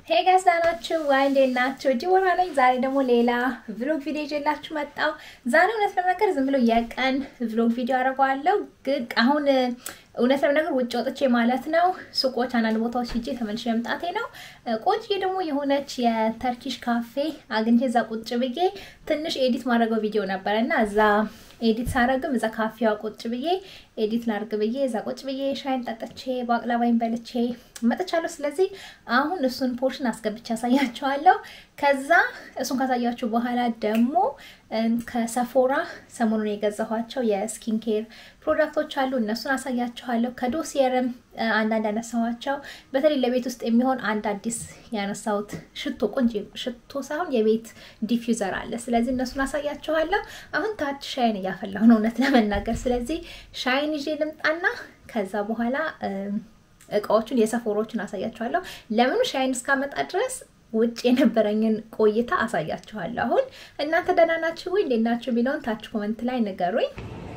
ሄይ ጋይስ ደህና ናችሁ ወይ? እንዴት ናችሁ? ዲቦራ ነኝ። ዛሬ ደግሞ ሌላ ቭሎግ ቪዲዮ ይዤላችሁ መጣሁ። ዛሬ እውነት ለመናገር ዝም ብሎ የቀን ቭሎግ ቪዲዮ አደርገዋለሁ፣ ግን አሁን እውነት ለመናገር ውጭ ወጥቼ ማለት ነው ሱቆች፣ አንዳንድ ቦታዎች ሂጄ ተመልሼ መምጣቴ ነው። ቆንጆዬ ደግሞ የሆነች የተርኪሽ ካፌ አግኝቼ እዛ ቁጭ ብዬ ትንሽ ኤዲት ማድረገው ቪዲዮ ነበረ እና እዛ ኤዲት ሳረግም እዛ ካፌዋ ቁጭ ብዬ ኤዲት ላርግ ብዬ እዛ ቁጭ ብዬ ሻይን ጠጥቼ ባቅላባይን በልቼ መጥቻለሁ። ስለዚህ አሁን እሱን ፖርሽን አስገብቼ ያሳያችኋለሁ። ከዛ እሱን ካሳያችሁ በኋላ ደግሞ ከሰፎራ ሰሞኑን የገዛኋቸው የስኪን ኬር ፕሮዳክቶች አሉ። እነሱን አሳያችኋለሁ። ከዶሲየርም አንዳንድ ያነሳኋቸው በተለይ ለቤት ውስጥ የሚሆን አንድ አዲስ ያነሳሁት ሽቶ ቆንጆ ሽቶ ሳይሆን የቤት ዲፊውዘር አለ። ስለዚህ እነሱን አሳያችኋለሁ። አሁን ታች ሻይን እያፈላሁ ነው እውነት ለመናገር። ስለዚህ ሻይን ይዤ ልምጣና ከዛ በኋላ እቃዎቹን የሰፎሮችን አሳያችኋለሁ። ለምኑ ሻይን እስካመጣ ድረስ ውጭ የነበረኝን ቆይታ አሳያችኋለሁ። አሁን እናንተ ደህና ናችሁ ወይ እንዴት ናችሁ የሚለውን ታች ኮመንት ላይ ንገሩኝ።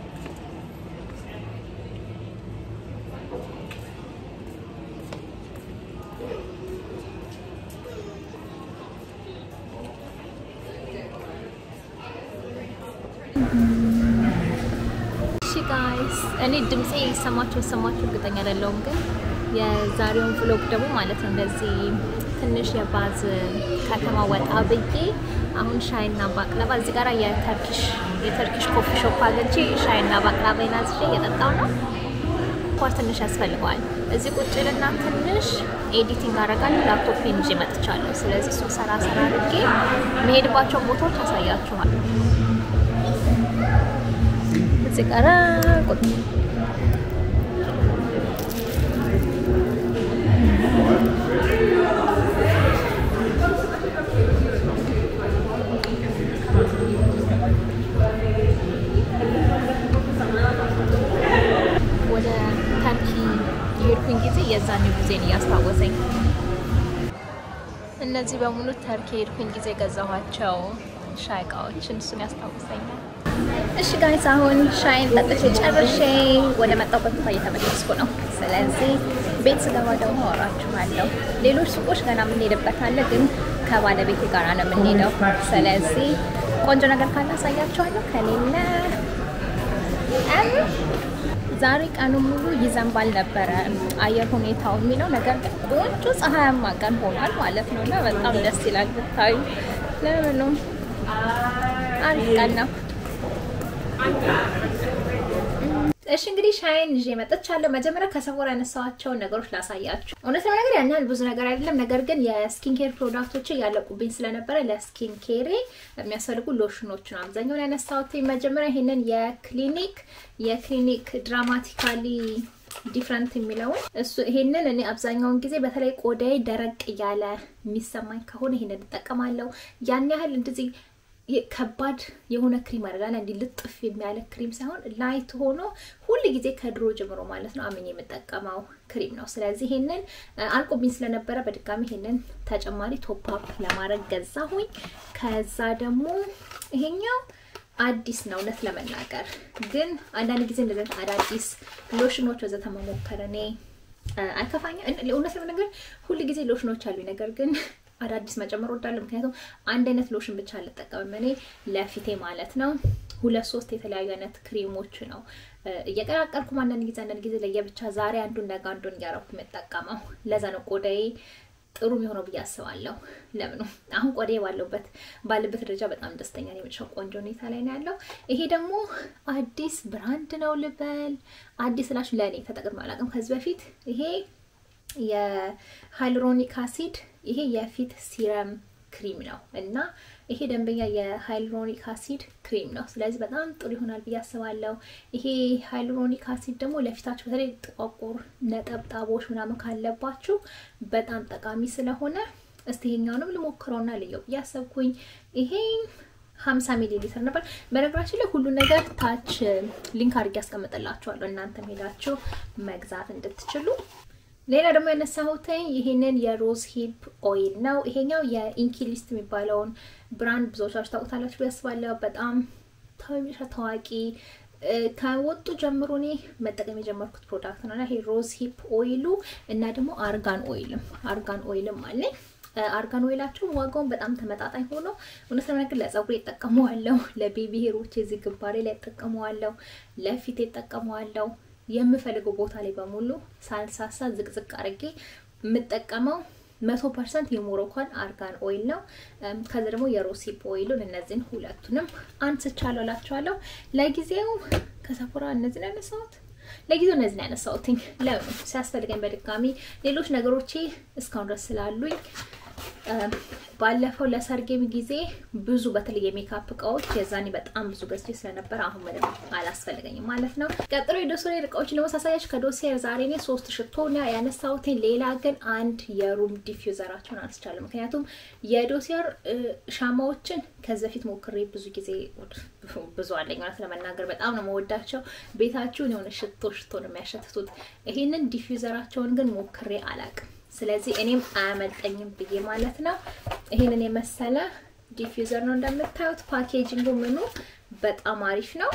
ጋይስ እኔ ድምፄ ይሰማችሁ ይሰማችሁ እርግጠኛ አይደለሁም፣ ግን የዛሬውን ቭሎግ ደግሞ ማለት ነው እንደዚህ ትንሽ የባዝ ከተማ ወጣ ብዬ አሁን ሻይና ባቅላባ እዚህ ጋር የተርኪሽ የተርኪሽ ኮፊ ሾፕ አግኝቼ ሻይና ባቅላባ ይናዝዤ እየጠጣው ነው። ኳር ትንሽ ያስፈልገዋል። እዚህ ቁጭ ልና ትንሽ ኤዲቲንግ አደርጋለሁ። ላፕቶፔን ይዤ መጥቻለሁ። ስለዚህ እሱ ሰራ ሰራ አድርጌ መሄድባቸውን ቦታዎች አሳያችኋል። እዚህ ጋር ቁጭ ወደ ተርኪ የሄድኩኝ ጊዜ የዛኔ ጊዜን እያስታወሰኝ እነዚህ በሙሉ ተርኪ የሄድኩኝ ጊዜ ገዛኋቸው ሻይ እቃዎችን እሱን ያስታውሰኛል። እሺ ጋይስ አሁን ሻይን ጠጥቼ ጨርሼ ወደ መጣሁበት ቦታ እየተመለስኩ ነው። ስለዚህ ቤት ስገባ ደግሞ አወራችኋለሁ። ሌሎች ሱቆች ገና የምንሄድበት አለ፣ ግን ከባለቤቴ ጋር ነው የምንሄደው። ስለዚህ ቆንጆ ነገር ካለ አሳያችኋለሁ፣ ከሌለ ዛሬ ቀኑ ሙሉ ይዘንባል ነበረ አየር ሁኔታው የሚለው ነገር ግን ቆንጆ ፀሐያማ ቀን ሆኗል ማለት ነው እና በጣም ደስ ይላል ብታዩ። ለምኑ አሪፍ ቀን ነው። እሺ እንግዲህ ሻይን ይዤ መጥቻለሁ። መጀመሪያ ከሰፎራ ያነሳኋቸውን ነገሮች ላሳያችሁ። እውነት ለመናገር ያን ያህል ብዙ ነገር አይደለም፣ ነገር ግን የስኪን ኬር ፕሮዳክቶች ያለቁብኝ ስለነበረ ለስኪን ኬሬ የሚያስፈልጉ ሎሽኖች ነው አብዛኛውን ያነሳሁት። መጀመሪያ ይሄንን የክሊኒክ የክሊኒክ ድራማቲካሊ ዲፍረንት የሚለውን እሱ ይሄንን እኔ አብዛኛውን ጊዜ በተለይ ቆዳዬ ደረቅ እያለ የሚሰማኝ ከሆነ ይሄንን እጠቀማለሁ። ያን ያህል እንደዚህ ከባድ የሆነ ክሪም አደርጋለሁ። እንዲህ ልጥፍ የሚያለ ክሪም ሳይሆን ላይት ሆኖ ሁል ጊዜ ከድሮ ጀምሮ ማለት ነው አምኜ የምጠቀመው ክሪም ነው። ስለዚህ ይሄንን አልቆብኝ ስለነበረ በድጋሚ ይሄንን ተጨማሪ ቶፕ አፕ ለማድረግ ገዛሁኝ። ከዛ ደግሞ ይሄኛው አዲስ ነው እውነት ለመናገር ግን አንዳንድ ጊዜ እንደዚህ አዳዲስ ሎሽኖች ወዘተ መሞከር እኔ አይከፋኝም። እውነት ለመናገር ሁል ጊዜ ሎሽኖች አሉኝ ነገር ግን አዳዲስ መጨመር ወዳለሁ። ምክንያቱም አንድ አይነት ሎሽን ብቻ አልጠቀምም እኔ ለፊቴ ማለት ነው። ሁለት ሶስት የተለያዩ አይነት ክሬሞች ነው እየቀላቀልኩም አንዳንድ ጊዜ አንዳንድ ጊዜ ለየብቻ ዛሬ አንዱን ነገ አንዱን እያረኩ የምጠቀመው። ለዛ ነው ቆዳዬ ጥሩ የሚሆነው ብዬ አስባለሁ። ለምኑ አሁን ቆዳዬ ባለበት ባለበት ደረጃ በጣም ደስተኛ ነው። የመጨረሻው ቆንጆ ሁኔታ ላይ ነው ያለው። ይሄ ደግሞ አዲስ ብራንድ ነው ልበል። አዲስ ላችሁ ለእኔ ተጠቅሜ አላውቅም ከዚህ በፊት ይሄ የሃይሎሮኒክ አሲድ ይሄ የፊት ሲረም ክሪም ነው እና ይሄ ደንበኛ የሃይሎሮኒክ አሲድ ክሪም ነው። ስለዚህ በጣም ጥሩ ይሆናል ብዬ አስባለሁ። ይሄ ሃይሎሮኒክ አሲድ ደግሞ ለፊታችሁ በተለይ ጥቋቁር ነጠብጣቦች ምናምን ካለባችሁ በጣም ጠቃሚ ስለሆነ እስቲ ይሄኛውንም ልሞክረውና ልየው ብዬ አሰብኩኝ። ይሄ 50 ሚሊ ሊትር ነበር። በነገራችን ላይ ሁሉ ነገር ታች ሊንክ አድርጌ ያስቀምጥላችኋለሁ እናንተም ሄዳችሁ መግዛት እንድትችሉ። ሌላ ደግሞ ያነሳሁት ይሄንን የሮዝ ሂፕ ኦይል ነው። ይሄኛው የኢንኪሊስት የሚባለውን ብራንድ ብዙዎቻችሁ ታውቁታላችሁ ብዬ አስባለሁ። በጣም ታዋቂ ከወጡ ጀምሮ እኔ መጠቀም የጀመርኩት ፕሮዳክት ነው እና ይሄ ሮዝ ሂፕ ኦይሉ እና ደግሞ አርጋን ኦይልም አርጋን ኦይልም አለኝ። አርጋን ኦይላቸው ዋጋውን በጣም ተመጣጣኝ ሆኖ እውነት ለመናገር ለጸጉሬ እጠቀመዋለሁ፣ ለቤቢ ሄሮች እዚህ ግንባሬ ላይ እጠቀመዋለሁ፣ ለፊት እጠቀመዋለሁ። የምፈልገው ቦታ ላይ በሙሉ ሳልሳሳ ዝቅዝቅ አድርጌ የምጠቀመው መቶ ፐርሰንት የሞሮኮን አርጋን ኦይል ነው። ከዚ ደግሞ የሮሲፕ ኦይሉን እነዚህን ሁለቱንም አንስቻለሁ እላቸዋለሁ። ለጊዜው ከሰፎራ እነዚህን ያነሳሁት ለጊዜው እነዚህን ያነሳሁትኝ ለምን ሲያስፈልገኝ በድጋሚ ሌሎች ነገሮቼ እስካሁን ድረስ ስላሉኝ ባለፈው ለሰርጌም ጊዜ ብዙ በተለይ የሜካፕ እቃዎች የዛኔ በጣም ብዙ ገዝቼ ስለነበረ አሁን ምንም አላስፈልገኝም ማለት ነው። ቀጥሎ የዶሴር እቃዎችን ደግሞ ሳሳያችሁ ከዶሴር ዛሬ እኔ ሶስት ሽቶ ያነሳሁትኝ፣ ሌላ ግን አንድ የሩም ዲፊውዘራቸውን አንስቻለሁ። ምክንያቱም የዶሴር ሻማዎችን ከዚህ በፊት ሞክሬ ብዙ ጊዜ ብዙ አለኝ ማለት ለመናገር በጣም ነው መወዳቸው። ቤታችሁን የሆነ ሽቶ ሽቶ ነው የሚያሸትቱት። ይሄንን ዲፊውዘራቸውን ግን ሞክሬ አላቅም። ስለዚህ እኔም አያመልጠኝም ብዬ ማለት ነው። ይህንን የመሰለ ዲፊውዘር ነው እንደምታዩት። ፓኬጂንጉ ምኑ በጣም አሪፍ ነው።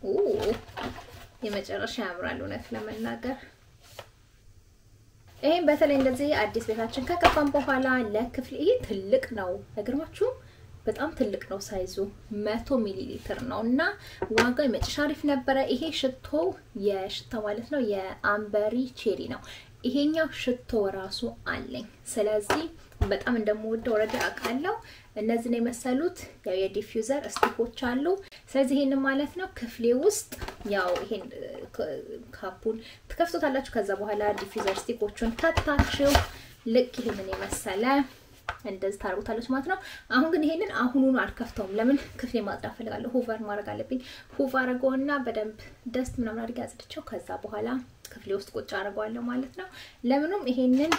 የመጨረሻ ያምራል እውነት ለመናገር ይህም በተለይ እንደዚህ አዲስ ቤታችን ከገባን በኋላ ለክፍል ይሄ ትልቅ ነው አይገርማችሁም? በጣም ትልቅ ነው ሳይዙ መቶ ሚሊ ሊትር ነው እና ዋጋው የመጨረሻ አሪፍ ነበረ። ይሄ ሽቶ የሽታ ማለት ነው የአምበሪ ቼሪ ነው። ይሄኛው ሽቶ ራሱ አለኝ። ስለዚህ በጣም እንደምወደው ወረደ አውቃለሁ። እነዚህን የመሰሉት ያው የዲፊውዘር ስቲኮች አሉ። ስለዚህ ይሄን ማለት ነው ክፍሌ ውስጥ ያው ይሄን ካፑን ትከፍቶታላችሁ። ከዛ በኋላ ዲፊውዘር ስቲኮቹን ከታችሁ ልክ ይሄንን የመሰለ እንደዚህ ታደርጉታለች ማለት ነው። አሁን ግን ይሄንን አሁኑኑ አልከፍተውም። ለምን ክፍሌ ማጽዳት ፈልጋለሁ። ሁቨር ማድረግ አለብኝ። ሁቭ አድርገውና በደንብ ደስት ምናምን አድርጌ አጽድቼው ከዛ በኋላ ክፍሌ ውስጥ ቁጭ አድርገዋለሁ ማለት ነው። ለምኑም ይሄንን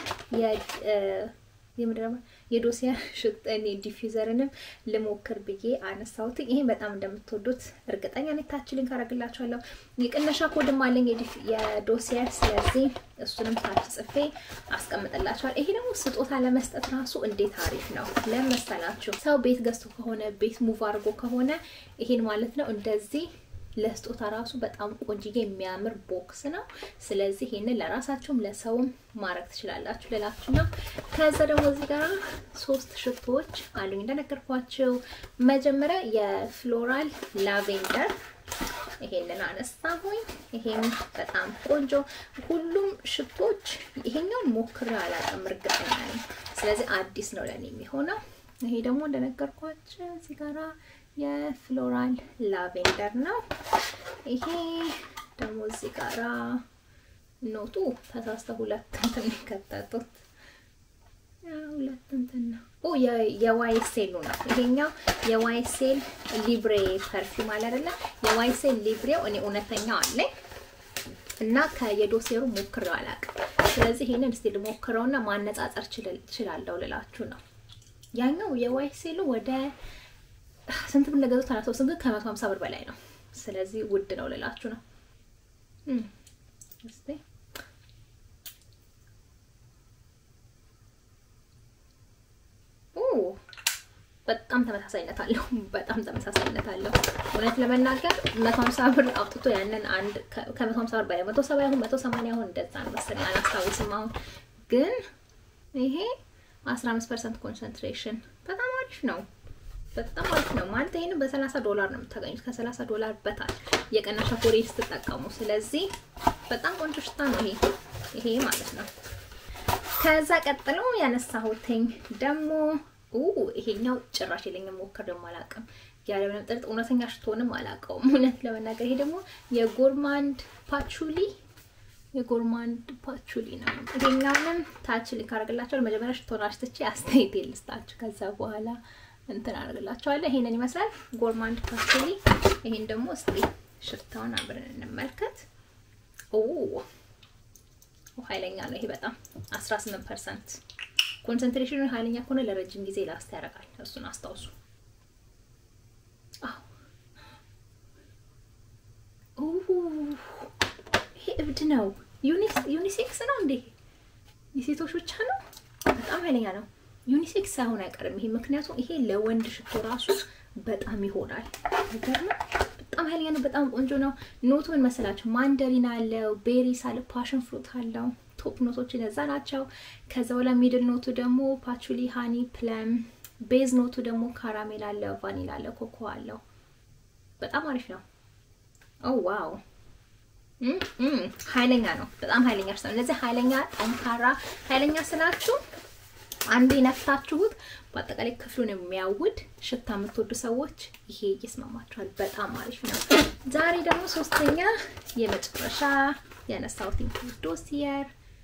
የምድረማ የዶሲያ ሽጠኔ ዲፊውዘርንም ልሞክር ብዬ አነሳሁት። ይሄን በጣም እንደምትወዱት እርግጠኛ ነኝ። ታች ሊንክ አደርግላችኋለሁ። የቅነሻ ኮድም አለኝ የዶሲያ ስለዚህ እሱንም ታች ጽፌ አስቀምጥላችኋል። ይሄ ደግሞ ስጦታ ለመስጠት ራሱ እንዴት አሪፍ ነው ለመሰላችሁ። ሰው ቤት ገዝቶ ከሆነ ቤት ሙቭ አድርጎ ከሆነ ይሄን ማለት ነው እንደዚህ ለስጦታ ራሱ በጣም ቆንጅዬ የሚያምር ቦክስ ነው። ስለዚህ ይሄንን ለራሳችሁም ለሰውም ማድረግ ትችላላችሁ ልላችሁ ነው። ከዛ ደግሞ እዚህ ጋር ሶስት ሽቶዎች አሉኝ እንደነገርኳችሁ። መጀመሪያ የፍሎራል ላቬንደር ይሄንን አነሳሁኝ። ይሄም በጣም ቆንጆ ሁሉም ሽቶች ይሄኛውን ሞክሬ አላውቅም፣ እርግጠኛ ነኝ። ስለዚህ አዲስ ነው ለኔ የሚሆነው። ይሄ ደግሞ እንደነገርኳችሁ እዚህ ጋራ የፍሎራል ላቬንደር ነው። ይሄ ደግሞ እዚህ ጋራ ኖቱ ተሳስተ ሁለት እንትን የከተቱት ሁለት እንትን ነው። ኦ የዋይሴሉ ነው ይሄኛው። የዋይሴል ሊብሬ ፐርፊውም አለ አይደለ? የዋይሴል ሊብሬው እኔ እውነተኛው አለኝ እና ከየዶሴሩ ሞክሬው አላውቅም። ስለዚህ ይሄንን እስቲ ልሞክረውና ማነጻጸር እችላለሁ ልላችሁ ነው። ያኛው የዋይሴሉ ወደ ስንት ብር እንደገዛሁት አላስታውስም፣ ግን ከመቶ ሀምሳ ብር በላይ ነው። ስለዚህ ውድ ነው ልላችሁ ነው። እስቲ በጣም ተመሳሳይነት አለው። በጣም ተመሳሳይነት አለው። እውነት ለመናገር መቶ ሀምሳ ብር አውጥቶ ያንን አንድ ከመቶ ሀምሳ ብር በላይ መቶ ሰባ ይሁን መቶ ሰማንያ ይሁን እንደዛ ነው መሰለኝ አላስታውስም። አሁን ግን ይሄ አስራ አምስት ፐርሰንት ኮንሰንትሬሽን በጣም አሪፍ ነው። በጣም አሪፍ ነው ማለት ይሄን በሰላሳ ዶላር ነው የምታገኙት። ከሰላሳ ዶላር በታች የቀነሻ ኮሬ ስትጠቀሙ። ስለዚህ በጣም ቆንጆ ሽታ ነው ይሄ ይሄ ማለት ነው። ከዛ ቀጥሎ ያነሳሁትኝ ደግሞ ይሄኛው ጭራሽ የለኝም፣ ሞክሬውም አላውቅም። ያለምንም ጥርጥ እውነተኛ ሽቶንም አላውቀውም እውነት ለመናገር። ይሄ ደግሞ የጎርማንድ ፓቹሊ የጎርማንድ ፓቹሊ ነው። ይሄኛውንም ታች ሊንክ አደርግላችኋለሁ። መጀመሪያ ሽቶን አሽትቼ አስተያየት ልስጣችሁ ከዛ በኋላ እንትን አደርግላችኋለሁ። ይሄንን ይመስላል ጎርማንድ ፓስቴሊ። ይሄን ደግሞ እስቲ ሽታውን አብረን እንመልከት። ኦ ኃይለኛ ነው ይሄ በጣም 18 ፐርሰንት ኮንሰንትሬሽኑ ኃይለኛ ከሆነ ለረጅም ጊዜ ላስት ያደርጋል። እሱን አስታውሱ። ይሄ እብድ ነው። ዩኒሴክስ ነው እንዴ? የሴቶች ብቻ ነው? በጣም ኃይለኛ ነው። ዩኒሴክስ ሳይሆን አይቀርም ይሄ። ምክንያቱም ይሄ ለወንድ ሽቶ ራሱ በጣም ይሆናል። ነገር በጣም ኃይለኛ ነው። በጣም ቆንጆ ነው። ኖቱ ምን መሰላችሁ? ማንደሪን አለው፣ ቤሪስ አለ፣ ፓሽን ፍሩት አለው፣ ቶፕ ኖቶች እነዛ ናቸው። ከዛ በኋላ ሚድል ኖቱ ደግሞ ፓቹሊ፣ ሃኒ፣ ፕለም፣ ቤዝ ኖቱ ደግሞ ካራሜል አለ፣ ቫኒላ አለ፣ ኮኮ አለው። በጣም አሪፍ ነው። ኦ ዋው ኃይለኛ ነው። በጣም ኃይለኛ ነው። እነዚህ ኃይለኛ ጠንካራ፣ ኃይለኛ ስላችሁ አንዴ ነፍታችሁት በአጠቃላይ ክፍሉን የሚያውድ ሽታ የምትወዱ ሰዎች ይሄ ይስማማችኋል። በጣም አሪፍ ነው። ዛሬ ደግሞ ሶስተኛ የመጨረሻ ያነሳሁት ዶሲየር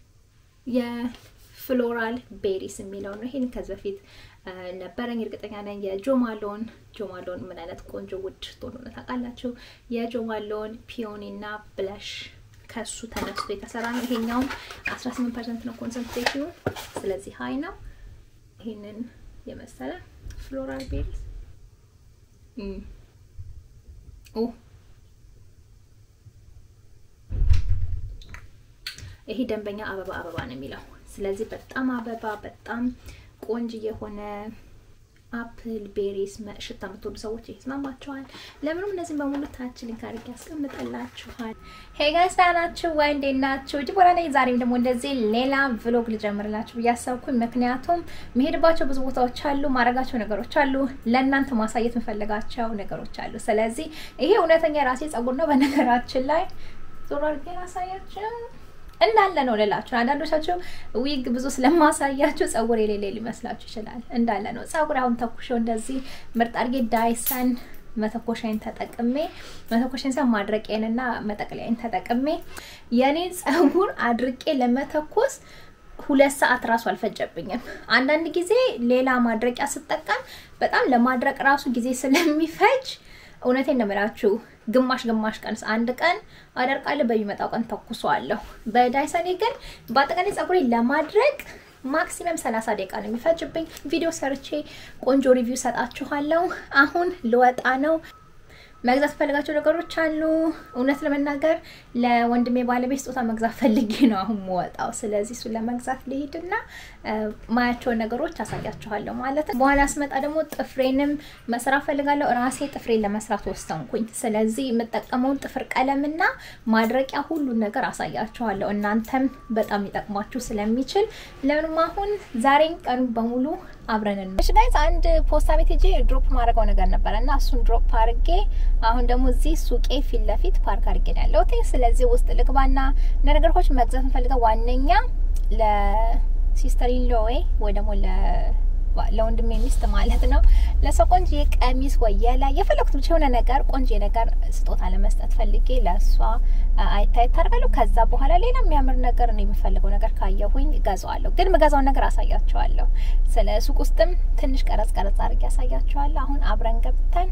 የፍሎራል ቤሪስ የሚለው ነው። ይሄን ከዚህ በፊት ነበረኝ እርግጠኛ ነኝ። የጆማሎን ጆማሎን ምን አይነት ቆንጆ ውድ ሽቶ እንደሆነ ታውቃላችሁ። የጆማሎን ፒዮኒ እና ብለሽ ከሱ ተነስቶ የተሰራ ነው። ይሄኛውም 18 ፐርሰንት ነው ኮንሰንትሬሽኑ፣ ስለዚህ ሀይ ነው። ይሄንን የመሰለ ፍሎራል ቤሪስ ይሄ ደንበኛ አበባ አበባ ነው የሚለው። ስለዚህ በጣም አበባ በጣም ቆንጆ የሆነ አፕል ቤሪስ ሽታ የምትወዱ ሰዎች ይስማማችኋል። ለምንም እነዚህም በሙሉ ታች ሊንክ አድርጌ ያስቀምጥላችኋል። ሄይ ጋይስ ደህና ናችሁ ወይ? እንዴት ናችሁ? ዲቦራ ነኝ። ዛሬም ደግሞ እንደዚህ ሌላ ቭሎግ ልጀምርላችሁ ብዬ አሰብኩኝ። ምክንያቱም መሄድባቸው ብዙ ቦታዎች አሉ፣ ማድረጋቸው ነገሮች አሉ፣ ለእናንተ ማሳየት የምፈልጋቸው ነገሮች አሉ። ስለዚህ ይሄ እውነተኛ የራሴ ጸጉር ነው። በነገራችን ላይ ዞር አድርጌ ላሳያችሁ እንዳለ ነው ልላችሁ። አንዳንዶቻችሁ ዊግ ብዙ ስለማሳያችሁ ጸጉር የሌለ ሊመስላችሁ ይችላል። እንዳለ ነው ጸጉር። አሁን ተኩሾው እንደዚህ ምርጥ አድርጌ ዳይሰን መተኮሻይን ተጠቅሜ መተኮሻይን ሳይሆን ማድረቂያንና መጠቅለያይን ተጠቅሜ የኔን ጸጉር አድርቄ ለመተኮስ ሁለት ሰዓት ራሱ አልፈጀብኝም። አንዳንድ ጊዜ ሌላ ማድረቂያ ስጠቀም በጣም ለማድረቅ ራሱ ጊዜ ስለሚፈጅ እውነቴን ነው የምላችሁ ግማሽ ግማሽ ቀን አንድ ቀን አደርቃለሁ፣ በሚመጣው ቀን ተኩሰዋለሁ። በዳይሰኔ ግን በአጠቃላይ ጸጉሬ ለማድረግ ማክሲመም 30 ደቂቃ ነው የሚፈጅብኝ። ቪዲዮ ሰርቼ ቆንጆ ሪቪው ሰጣችኋለሁ። አሁን ልወጣ ነው። መግዛት ፈልጋቸው ነገሮች አሉ። እውነት ለመናገር ለወንድሜ ባለቤት ስጦታ መግዛት ፈልጌ ነው አሁን የምወጣው። ስለዚህ እሱን ለመግዛት ልሄድና ማያቸውን ነገሮች አሳያችኋለሁ ማለት ነው። በኋላ ስመጣ ደግሞ ጥፍሬንም መስራት ፈልጋለሁ። ራሴ ጥፍሬን ለመስራት ወሰንኩኝ። ስለዚህ የምጠቀመውን ጥፍር ቀለምና ማድረቂያ ሁሉን ነገር አሳያችኋለሁ። እናንተም በጣም ሊጠቅሟችሁ ስለሚችል ለምንም አሁን ዛሬን ቀኑ በሙሉ አብረን እሺ ጋይስ፣ አንድ ፖስታ ቤት ሄጄ ድሮፕ ማድረገው ነገር ነበረ እና እሱን ድሮፕ አድርጌ አሁን ደግሞ እዚህ ሱቄ ፊት ለፊት ፓርክ አድርጌ ነው ያለሁት። ስለዚህ ውስጥ ልግባና ነገሮች መግዛት እንፈልገው ዋነኛ ለሲስተር ኢንሎዌ ወይ ደግሞ ለወንድሜ ሚስት ማለት ነው ለሰው ቆንጆ ቀሚስ ወይ የላይ የፈለኩት ብቻ የሆነ ነገር ቆንጆ ነገር ስጦታ ለመስጠት ፈልጌ ለእሷ አይታይ ታደርጋለሁ። ከዛ በኋላ ሌላ የሚያምር ነገር ነው የምፈልገው ነገር ካየሁኝ እገዛዋለሁ። ግን የምገዛውን ነገር አሳያቸዋለሁ። ስለ ሱቅ ውስጥም ትንሽ ቀረጽ ቀረጽ አድርጌ ያሳያቸዋለሁ። አሁን አብረን ገብተን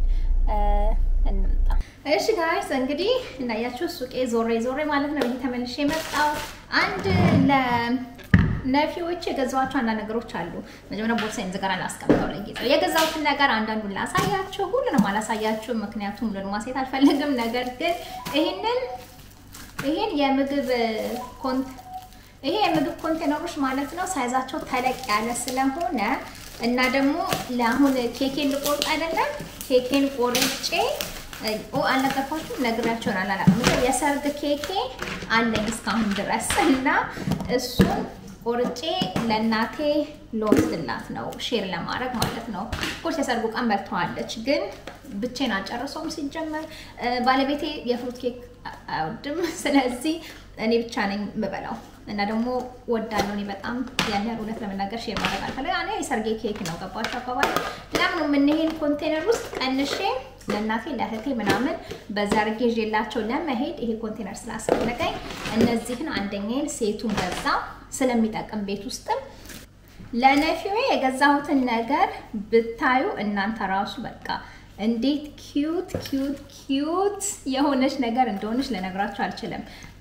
እንምጣ። እሺ ጋይስ እንግዲህ እንዳያችሁ ሱቄ ዞሬ ዞሬ ማለት ነው ይሄ ተመልሼ የመጣው አንድ ለ ነፊዎች የገዛኋቸው አንዳንድ ነገሮች አሉ። መጀመሪያ ቦርሳዬን ዝጋራ ላስቀምጠው ለጊዜው የገዛሁትን ነገር አንዳንዱን ላሳያችሁ፣ ሁሉንም አላሳያችሁም፣ ምክንያቱም ሁሉንም ማሳየት አልፈልግም። ነገር ግን ይሄንን ይሄን የምግብ ኮንት ይሄ የምግብ ኮንቴነሮች ማለት ነው ሳይዛቸው ተለቅ ያለ ስለሆነ እና ደግሞ ለአሁን ኬኬን ልቆርጥ አይደለም ኬኬን ቆርጬ ኦ አልነገርኳችሁም፣ ነግራቸውን አላላቅም። የሰርግ ኬኬ አለኝ እስካሁን ድረስ እና እሱን ቆርጬ ለእናቴ ልወስድላት ነው ሼር ለማድረግ ማለት ነው። ኮርስ የሰርጉ ቀን በልተዋለች፣ ግን ብቼን አልጨርሰውም። ሲጀመር ባለቤቴ የፍሩት ኬክ አይወድም። ስለዚህ እኔ ብቻ ነኝ የምበላው እና ደግሞ ወዳለሁ እኔ በጣም ያን ያህል እውነት ለመናገር ሼር ማድረግ አልፈልግም። እኔ የሰርጌ ኬክ ነው ገባቸው አካባቢ ለምን የምንሄን ኮንቴነር ውስጥ ቀንሼ ለእናቴ ለእህቴ ምናምን በዛ አድርጌ ይዤላቸው ለመሄድ ይሄ ኮንቴነር ስላስፈለገኝ እነዚህን አንደኛዬን ሴቱን ገዛ ስለሚጠቅም ቤት ውስጥም ለነፊዌ የገዛሁትን ነገር ብታዩ እናንተ ራሱ በቃ እንዴት ኪዩት ኪዩት ኪዩት የሆነች ነገር እንደሆነች ልነግራችሁ አልችልም።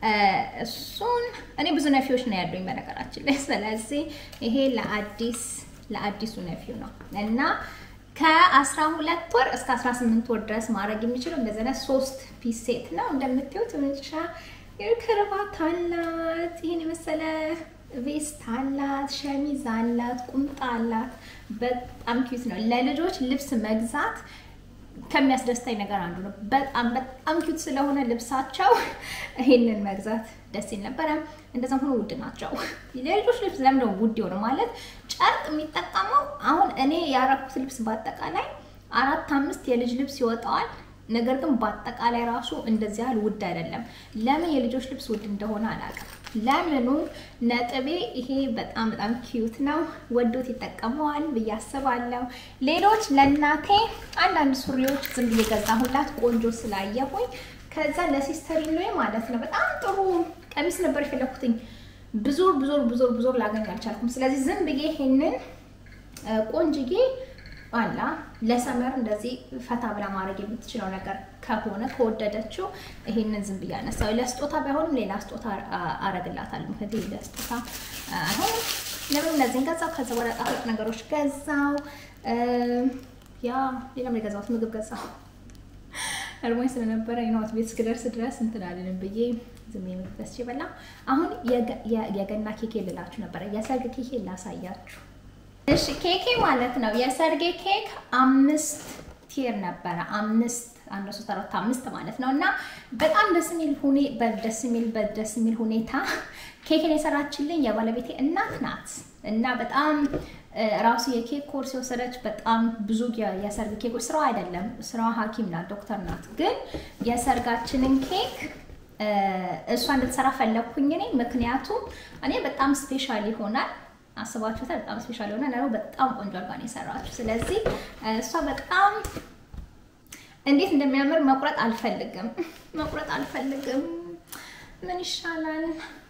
እሱን እኔ ብዙ ነፊዎች ነው ያሉኝ በነገራችን ላይ። ስለዚህ ይሄ ለአዲስ ለአዲሱ ነፊው ነው እና ከአስራ ሁለት ወር እስከ አስራ ስምንት ወር ድረስ ማድረግ የሚችለው እንደዚህ አይነት ሶስት ፒስ ሴት ነው። እንደምታዩት መጨረሻ ክርባት አላት። ይህን የመሰለ ቬስት አላት፣ ሸሚዝ አላት፣ ቁምጣ አላት። በጣም ኪዩት ነው። ለልጆች ልብስ መግዛት ከሚያስደስተኝ ነገር አንዱ ነው። በጣም በጣም ኪዩት ስለሆነ ልብሳቸው ይሄንን መግዛት ደስ ይል ነበረ። እንደዛም ሆኖ ውድ ናቸው። የልጆች ልብስ ለምንድነው ውድ የሆነ ማለት ጨርቅ የሚጠቀመው አሁን እኔ ያረኩት ልብስ በአጠቃላይ አራት አምስት የልጅ ልብስ ይወጣዋል። ነገር ግን በአጠቃላይ ራሱ እንደዚህ ያህል ውድ አይደለም። ለምን የልጆች ልብስ ውድ እንደሆነ አላውቅም። ለምኑ ነጥቤ ይሄ በጣም በጣም ኪዩት ነው። ወዶት ይጠቀመዋል ብዬ አስባለሁ። ሌሎች ለእናቴ አንዳንድ ሱሪዎች ዝም ብዬ ገዛሁላት ቆንጆ ስላየሁኝ። ከዛ ለሲስተሪ ነው ማለት ነው በጣም ጥሩ ቀሚስ ነበር የፈለኩትኝ። ብዙር ብዙር ብዙር ብዙር ላገኝ አልቻልኩም። ስለዚህ ዝም ብዬ ይሄንን ቆንጅዬ አላ ለሰመር እንደዚህ ፈታ ብላ ማድረግ የምትችለው ነገር ከሆነ ከወደደችው ይሄንን ዝም ብዬ አነሳው። ለስጦታ ባይሆንም ሌላ ስጦታ አረግላታለሁ። ምክንያቱም ለስጦታ አሁን ለምን እነዚህን ገዛው። ከዛ በኋላ ጣፋጭ ነገሮች ገዛው። ያ ሌላም የገዛሁት ምግብ ገዛው። እርሞኝ ስለነበረ የነዋት ቤት እስክደርስ ድረስ እንትን አልልም ብዬ ዝም ምግብ ገዝቼ በላ። አሁን የገና ኬኬ ልላችሁ ነበረ። የሰርግ ኬኬ ላሳያችሁ። እሺ ኬኬ ማለት ነው የሰርጌ ኬክ አምስት ቲር ነበረ። አምስት አንድ ሶስት አራት አምስት ማለት ነው እና በጣም ደስ የሚል ሁኔ በደስ የሚል በደስ የሚል ሁኔታ ኬክን የሰራችልኝ የባለቤቴ እናት ናት እና በጣም ራሱ የኬክ ኮርስ የወሰደች በጣም ብዙ የሰርግ ኬኮች ስራዋ አይደለም፣ ስራዋ ሐኪም ናት፣ ዶክተር ናት። ግን የሰርጋችንን ኬክ እሷ እንድትሰራ ፈለግኩኝ እኔ ምክንያቱም እኔ በጣም ስፔሻል ይሆናል አስባችሁታል። በጣም ስፔሻል የሆነ ነው። በጣም ቆንጆ አድርጋ ነው የሰራችሁ። ስለዚህ እሷ በጣም እንዴት እንደሚያምር መቁረጥ አልፈልግም፣ መቁረጥ አልፈልግም። ምን ይሻላል?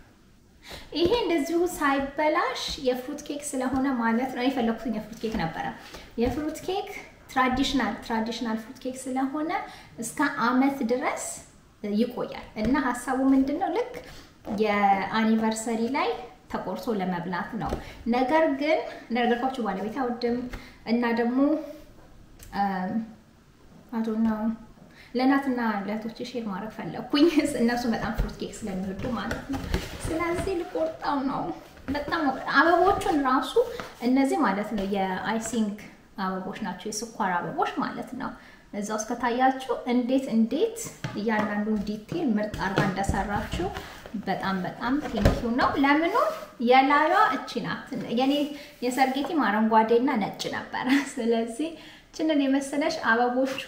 ይሄ እንደዚሁ ሳይበላሽ የፍሩት ኬክ ስለሆነ ማለት ነው የፈለኩትን የፍሩት ኬክ ነበረ። የፍሩት ኬክ ትራዲሽናል ትራዲሽናል ፍሩት ኬክ ስለሆነ እስከ አመት ድረስ ይቆያል እና ሀሳቡ ምንድን ነው ልክ የአኒቨርሰሪ ላይ ተቆርሶ ለመብላት ነው። ነገር ግን እንደነገርኳችሁ ባለቤት አይወድም እና ደግሞ አቶ ነው ለእናትና ለእህቶቼ ሼር ማድረግ ፈለግኩኝ። እነሱ በጣም ፍሩት ኬክ ስለሚወዱ ማለት ነው። ስለዚህ ልቆርጠው ነው። በጣም አበቦቹን ራሱ እነዚህ ማለት ነው የአይሲንግ አበቦች ናቸው፣ የስኳር አበቦች ማለት ነው። እዛ ውስጥ ከታያችሁ እንዴት እንዴት እያንዳንዱ ዲቴል ምርጥ አርጋ እንደሰራችሁ በጣም በጣም ቴንኪው ነው። ለምኑ የላሏ እቺ ናት። የኔ የሰርጌቲም አረንጓዴና ነጭ ነበረ። ስለዚህ ችንን የመሰለሽ አበቦቹ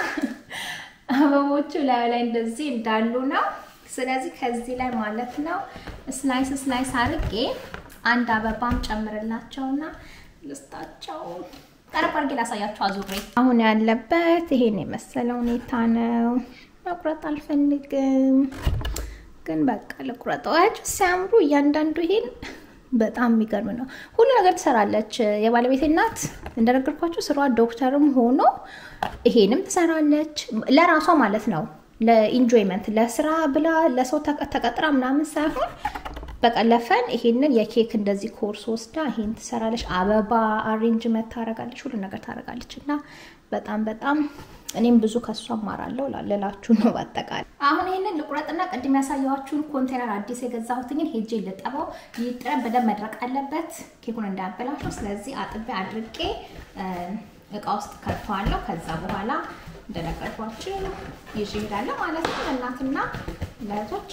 አበቦቹ ላይ ላይ እንደዚህ እንዳሉ ነው። ስለዚህ ከዚህ ላይ ማለት ነው ስላይስ ስላይስ አርጌ አንድ አበባም ጨምርላቸውና ልስጣቸው። ቀረብ አድርጌ ላሳያቸው አዙሬ። አሁን ያለበት ይሄን የመሰለ ሁኔታ ነው። መቁረጥ አልፈልግም ግን በቃ ልቁረጠው። አያችሁ ሲያምሩ እያንዳንዱ ይሄን በጣም የሚገርም ነው። ሁሉ ነገር ትሰራለች። የባለቤቴ እናት እንደነገርኳቸው ስሯ ዶክተርም ሆኖ ይሄንም ትሰራለች ለራሷ ማለት ነው። ለኢንጆይመንት ለስራ ብላ ለሰው ተቀጥራ ምናምን ሳይሆን በቃ ለፈን ይሄንን የኬክ እንደዚህ ኮርስ ወስዳ ይሄን ትሰራለች። አበባ አሬንጅመንት ታደርጋለች፣ ሁሉ ነገር ታደርጋለች እና በጣም በጣም እኔም ብዙ ከሷ እማራለሁ ልላችሁ ነው። በአጠቃላይ አሁን ይህንን ልቁረጥና ቅድም ያሳየኋችሁን ኮንቴነር አዲስ የገዛሁትኝን ሄጄ ልጠበው። ይጥረን በደንብ መድረቅ አለበት ኬኩን እንዳያበላሸው። ስለዚህ አጥቤ አድርቄ እቃ ውስጥ ከትተዋለሁ። ከዛ በኋላ እንደነገርኳችሁ ይዤ እሄዳለሁ ማለት ነው ለእናትና ለእህቶቼ።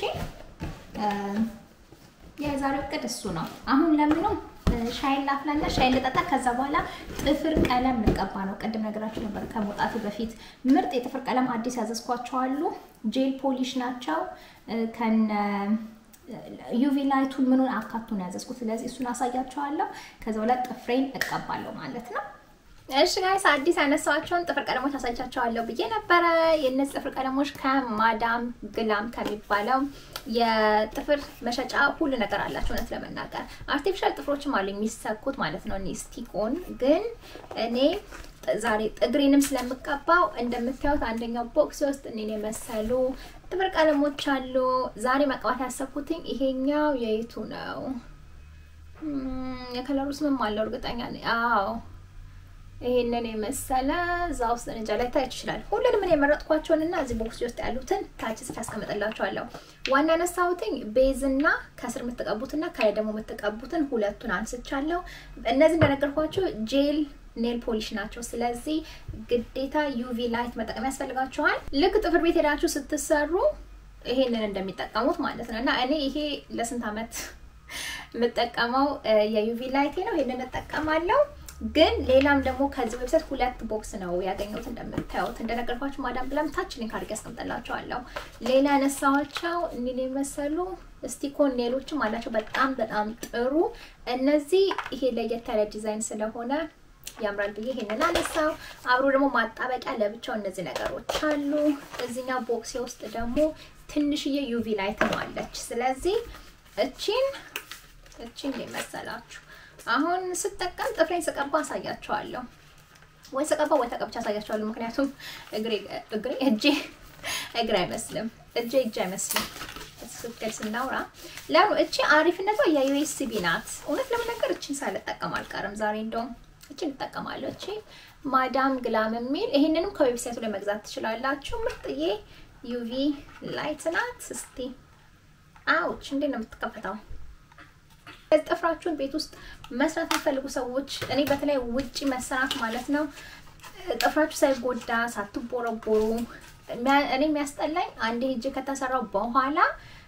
የዛሬው እቅድ እሱ ነው። አሁን ለምንም ሻይን ላፍላና ሻይን ልጠጣ። ከዛ በኋላ ጥፍር ቀለም ልቀባ ነው። ቅድም ነገራችሁ ነበር ከመውጣቱ በፊት ምርጥ የጥፍር ቀለም አዲስ ያዘዝኳቸዋሉ። ጄል ፖሊሽ ናቸው ከነ ዩቪ ላይቱን ምኑን አካቱን ያዘዝኩት። ስለዚህ እሱን አሳያቸዋለሁ። ከዛ በኋላ ጥፍሬን እቀባለሁ ማለት ነው። እሺ ጋይስ አዲስ ያነሳኋቸውን ጥፍር ቀለሞች አሳይቻቸዋለሁ ብዬ ነበረ። የእነዚህ ጥፍር ቀለሞች ከማዳም ግላም ከሚባለው የጥፍር መሸጫ ሁሉ ነገር አላቸው። እውነት ለመናገር አርቲፊሻል ጥፍሮችም አሉ የሚሰኩት ማለት ነው። እኔ ስቲኮን ግን እኔ ዛሬ እግሬንም ስለምቀባው እንደምታዩት አንደኛው ቦክስ ውስጥ እኔን የመሰሉ ጥፍር ቀለሞች አሉ። ዛሬ መቀባት ያሰብኩትኝ ይሄኛው የይቱ ነው። የከለሩ ስምም አለው እርግጠኛ ነኝ። አዎ ይሄንን የመሰለ እዛ ውስጥ እንጃ ላይ ታች ይችላል። ሁሉንም እኔ የመረጥኳቸውንና እዚህ ቦክስ ውስጥ ያሉትን ታች ስፍ ያስቀምጥላቸዋለሁ። ዋና ነሳሁትኝ ቤዝና ከስር የምትቀቡትና ከላይ ደግሞ የምትቀቡትን ሁለቱን አንስቻለሁ። እነዚህ እንደነገርኳቸው ጄል ኔል ፖሊሽ ናቸው። ስለዚህ ግዴታ ዩቪ ላይት መጠቀም ያስፈልጋችኋል። ልክ ጥፍር ቤት ሄዳችሁ ስትሰሩ ይሄንን እንደሚጠቀሙት ማለት ነው እና እኔ ይሄ ለስንት ዓመት የምጠቀመው የዩቪ ላይቴ ነው። ይሄንን እጠቀማለሁ። ግን ሌላም ደግሞ ከዚህ ዌብሳይት ሁለት ቦክስ ነው ያገኘሁት። እንደምታዩት እንደነገርኳችሁ ማዳም ብላም ታች ሊንክ አድርጌ ያስቀምጥላችኋለሁ። ሌላ ያነሳኋቸው እኒን የመሰሉ ስቲኮን ኔሎችም አላቸው። በጣም በጣም ጥሩ። እነዚህ ይሄ ለየት ያለ ዲዛይን ስለሆነ ያምራል ብዬ ይሄንን አነሳው። አብሮ ደግሞ ማጣበቂያ ለብቻው እነዚህ ነገሮች አሉ። እዚህኛው ቦክሴ ውስጥ ደግሞ ትንሽዬ ዩቪ ላይት ነው አለች። ስለዚህ እቺን እቺን የመሰላችሁ አሁን ስጠቀም ጥፍሬን ስቀባ አሳያቸዋለሁ። ወይ ስቀባ ወይ ተቀብቻ አሳያቸዋለሁ። ምክንያቱም እግሬ እግሬ እጄ እግር አይመስልም፣ እጄ እጅ አይመስልም። ስክል ስናውራ ለምን እቺ አሪፍነቷ የዩኤስቢ ናት። እውነት ለመናገር እቺን ሳልጠቀም አልቀርም። ዛሬ እንደውም እቺን እጠቀማለሁ። እቺ ማዳም ግላም የሚል ይሄንንም ከዌብሳይቱ ላይ መግዛት ትችላላችሁ። ምርጥዬ ዩቪ ላይት ናት። እስቲ አውች እንዴት ነው የምትከፈተው? ጥፍራችሁን ቤት ውስጥ መስራት የሚፈልጉ ሰዎች እኔ በተለይ ውጪ መሰራት ማለት ነው ጥፍራችሁ ሳይጎዳ ሳትቦረቦሩ እኔ የሚያስጠላኝ አንዴ ሄጄ ከተሰራው በኋላ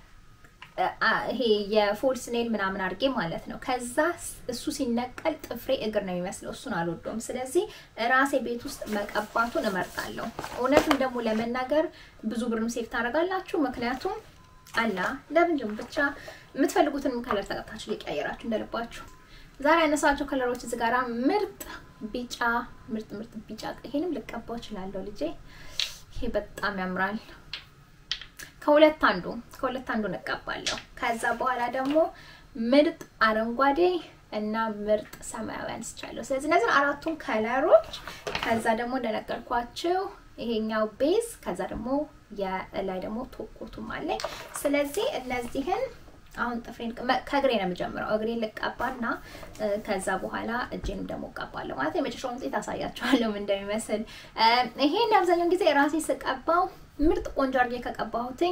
ይሄ የፎልስ ኔል ምናምን አድርጌ ማለት ነው። ከዛ እሱ ሲነቀል ጥፍሬ እግር ነው የሚመስለው። እሱን አልወደውም። ስለዚህ ራሴ ቤት ውስጥ መቀባቱን እመርጣለሁ። እውነትም ደግሞ ለመናገር ብዙ ብርም ሴፍ ታደርጋላችሁ። ምክንያቱም አላ ለምንድን ብቻ የምትፈልጉትንም ከለር ተቀብታችሁ ሊቀያየራችሁ እንደልባችሁ። ዛሬ ያነሳቸው ከለሮች እዚህ ጋራ ምርጥ ቢጫ ምርጥ ምርጥ ቢጫ ይሄንም ልቀባው እችላለሁ ልጄ። ይሄ በጣም ያምራል። ከሁለት አንዱ ከሁለት አንዱ እንቀባለሁ። ከዛ በኋላ ደግሞ ምርጥ አረንጓዴ እና ምርጥ ሰማያዊ አንስቻለሁ። ስለዚህ እነዚህን አራቱን ከለሮች ከዛ ደግሞ እንደነገርኳችሁ ይሄኛው ቤዝ ከዛ ደግሞ የላይ ደግሞ ቶኮቱም አለኝ። ስለዚህ እነዚህን አሁን ጥፍሬን ከእግሬ ነው የምጀምረው። እግሬን ልቀባና ከዛ በኋላ እጄንም ደግሞ እቀባለሁ ማለት የመጨረሻውን ውጤት አሳያችኋለሁ ምን እንደሚመስል። ይሄን አብዛኛውን ጊዜ ራሴ ስቀባው ምርጥ ቆንጆ አድርጌ ከቀባሁትኝ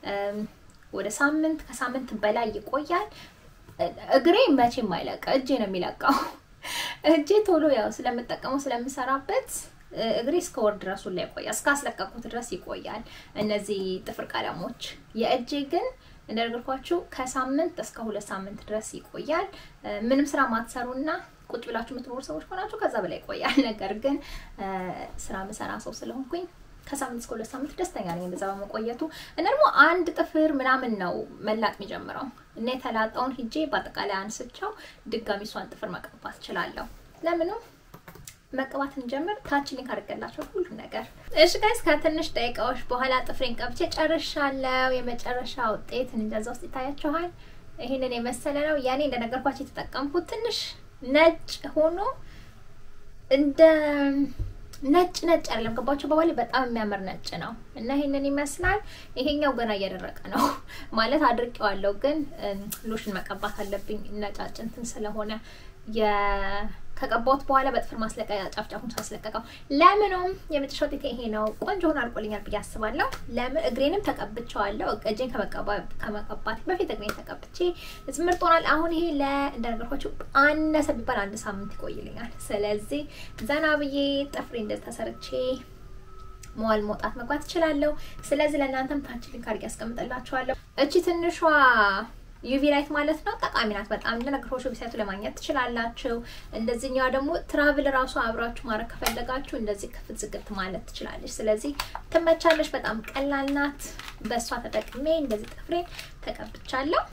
ወደ ሳምንት ከሳምንት በላይ ይቆያል። እግሬ መቼም አይለቅ፣ እጄ ነው የሚለቀው። እጄ ቶሎ ያው ስለምጠቀመው ስለምሰራበት እግሬ እስከ ወር ድረሱ ላይ ይቆያል። እስከ አስለቀቁት ድረስ ይቆያል። እነዚህ ጥፍር ቀለሞች የእጄ ግን እንደነገርኳችሁ ከሳምንት እስከ ሁለት ሳምንት ድረስ ይቆያል። ምንም ስራ ማትሰሩና ቁጭ ብላችሁ የምትኖሩ ሰዎች ከሆናችሁ ከዛ በላይ ይቆያል። ነገር ግን ስራ ምሰራ ሰው ስለሆንኩኝ ከሳምንት እስከ ሁለት ሳምንት ደስተኛ ነኝ እንደዛ በመቆየቱ እና ደግሞ አንድ ጥፍር ምናምን ነው መላጥ የሚጀምረው እና የተላጣውን ሂጄ በአጠቃላይ አንስቸው ድጋሚ እሷን ጥፍር መቀባት እችላለሁ። ለምንም መቀባት እንጀምር። ታች ሊንክ አድርገላቸው ሁሉ ነገር። እሺ ጋይስ ከትንሽ ደቂቃዎች በኋላ ጥፍሬን ቀብቼ ጨርሻለሁ። የመጨረሻ ውጤት እንደዛ ውስጥ ይታያችኋል። ይህንን የመሰለ ነው። ያኔ እንደነገርኳቸው የተጠቀምኩት ትንሽ ነጭ ሆኖ እንደ ነጭ ነጭ አይደለም፣ ገባችሁ? በባሌ በጣም የሚያምር ነጭ ነው እና ይሄንን ይመስላል። ይሄኛው ገና እየደረቀ ነው ማለት አድርቄዋለሁ፣ ግን ሎሽን መቀባት አለብኝ ነጫጭ እንትን ስለሆነ ከቀባሁት በኋላ በጥፍር ማስለቀቂያ ጫፍ ጫፉን ሳስለቀቀው ለምኑም የመጨረሻ ውጤት ይሄ ነው። ቆንጆ ሆኖ አልቆልኛል ብዬ አስባለሁ። ለምን እግሬንም ተቀብቼዋለሁ። እጄን ከመቀባት በፊት እግሬን ተቀብቼ ምርጥ ሆኗል። አሁን ይሄ ለእንደነገርኳችሁ አነሰ ቢባል አንድ ሳምንት ይቆይልኛል። ስለዚህ ዘና ብዬ ጥፍሬ እንደዚህ ተሰርቼ መዋል መውጣት መግባት እችላለሁ። ስለዚህ ለእናንተም ታች ሊንክ አድርጌ ያስቀምጥላችኋለሁ። እቺ ትንሿ ዩቪ ላይት ማለት ነው። ጠቃሚ ናት በጣም እንደነገርኳችሁ ዌብሳይቱ ለማግኘት ትችላላችሁ። እንደዚህኛዋ ደግሞ ትራቭል ራሱ አብራችሁ ማድረግ ከፈለጋችሁ እንደዚህ ክፍት ዝግት ማለት ትችላለች። ስለዚህ ትመቻለች። በጣም ቀላል ናት። በእሷ ተጠቅሜ እንደዚህ ጥፍሬን ተቀብቻለሁ።